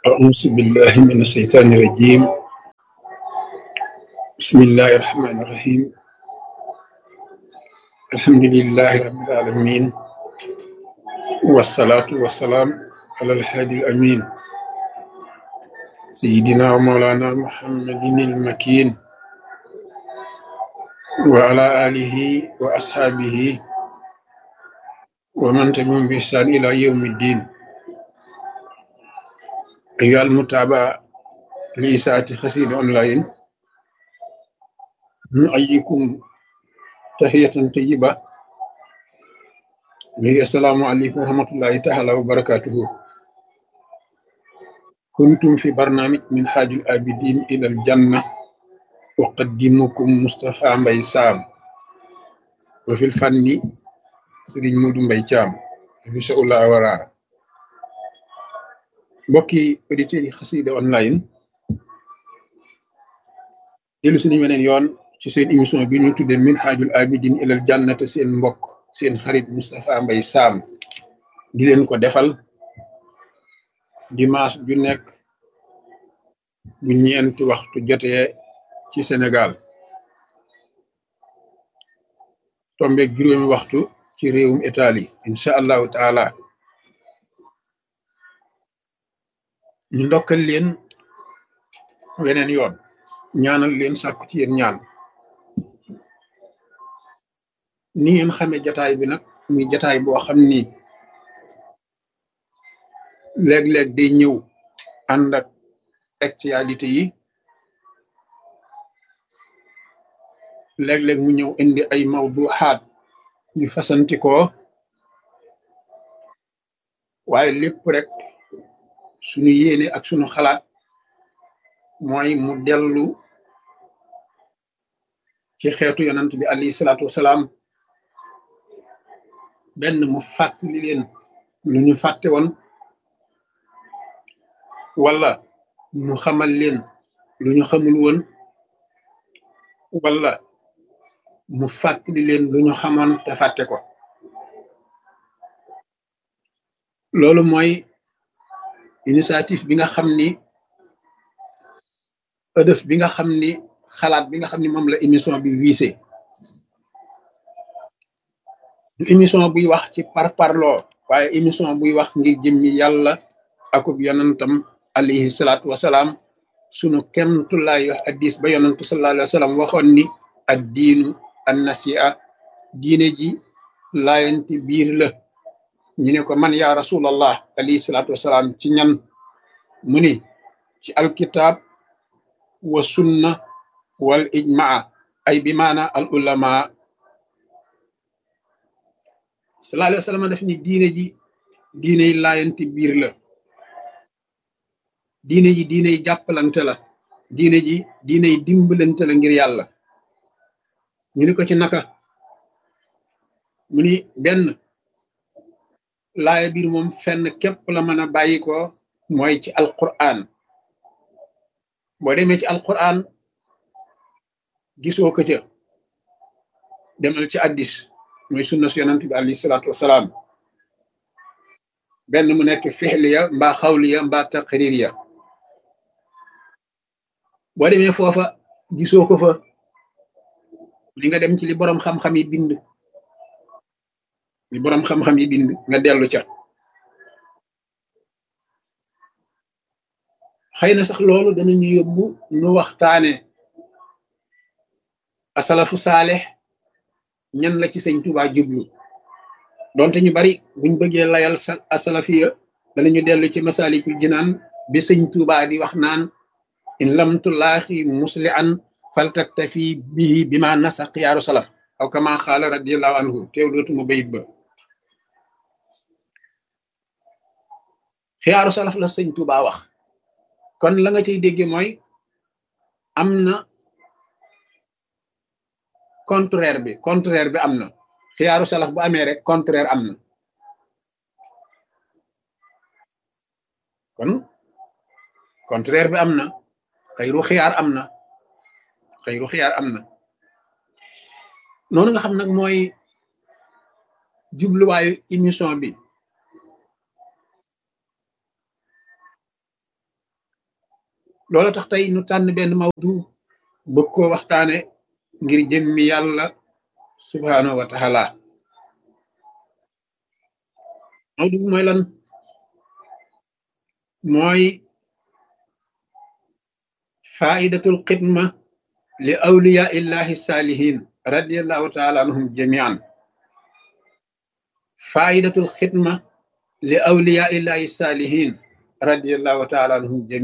أعوذ بالله من الشيطان الرجيم بسم الله الرحمن الرحيم الحمد لله رب العالمين والصلاة والسلام على الهادي الأمين سيدنا ومولانا محمد المكين وعلى آله وأصحابه ومن تبعهم بإحسان إلى يوم الدين أيها المتابعة لإساءة خسير أونلاين نحييكم تحية طيبة وهي السلام عليكم ورحمة الله تعالى وبركاته كنتم في برنامج من حاج الآبدين إلى الجنة أقدمكم مصطفى مبي سام وفي الفن سيرين مودو مبي تيام في شاء الله ورا mbokki auditeurs yi xasida online dellu suñu weneen yoon ci seen émission bi ñu tuddee min xaajul abidin ilal jannate seen mbokk seen xarit Moustapha Mbaye Sam di leen ko defal dimanche ju nekk bu ñeenti waxtu jotee ci Sénégal tombeeg juróomi waxtu ci réewum Italie incha allahu taala ñu ndokkal leen weneen yoon ñaanal leen sàkku ci yéen ñaan ni ngeen xamee jataay bi nag muy jataay boo xam ni léeg-léeg day ñëw ànd ak actualité yi léeg-léeg mu ñëw indi ay mawduxaat yu fasantikoo waaye lépp rek suñu yéene ak suñu xalaat mooy mu dellu ci xeetu yonant bi alayhi salaatu wasalaam benn mu fàttali leen lu ñu fàtte woon wala mu xamal leen lu ñu xamul woon wala mu fàttali leen lu ñu xamoon te fàtte ko loolu mooy initiative bi nga xam ni ëdëf bi nga xam ni xalaat bi nga xam ni moom la émission bi wiise du émission buy wax ci parparloo waaye émission buy wax ngir jëmmi yàlla akub yonantam alayhi salaatu wasalaam sunu kemtulaay addis ba yonantu sallallahu alayhi wa sallam waxoon ni ad diinu an nasia diine ji laayanti biir la ñu ne ko man yaa rasulallah alayhi salaatu wasalaam ci ñan mu ni ci alkitab wa sunna wal ijmaa ay bi maana al ulama sallallahu alayhi wa sallam daf ni diine ji diine yi laayanti biir la diine ji diine yi jàppalante la diine ji diine yi dimbalante la ngir yàlla ñu ni ko ci naka mu ni benn laaya biir moom fenn képp la mën a bàyyi ko mooy ci alquran boo demee ci alquran gisoo ko ca demal ci addis mooy sunna su yonant bi alayhi salaatu wasalaam benn mu nekk fixliya mbaa xawliya mbaa taqririya boo demee foofa gisoo ko fa li nga dem ci li boroom xam-xam yi bind li boroom xam-xam yi bind nga dellu ca xëy na sax loolu danañu yóbbu nu waxtaane asalafu saalex ñan la ci sëñ Tuubaa jublu donte ñu bari buñ bëggee layal sa asalafiya danañu dellu ci masalikul jinaan bi sëñ Tuubaa di wax naan in lam tulaaxi musli an faltaktafi bihi bi ma nasa xiyaaru salaf aw kama xaala radiallahu anhu teew dootuma bayit ba xiyaaru salaf la sëñ Tuubaa wax kon la nga cay dégge mooy am na contraire bi contraire bi am na xiyaaru salaf bu amee rek contraire am na kon contraire bi am na xëyru xiyaar am na xëyru xiyaar am na noonu nga xam nag mooy jubluwaayu émission bi loola tax tey nu tànn benn mawdu bëgg koo waxtaane ngir jëmmi yàlla subhaanahu wa taala mawdu bi mooy lan mooy faidatul xidma li awliya illahi saalihin radiallahu taala anhum jamian faidatul xidma li awliya illahi saalihin radiallahu taala anhum jamian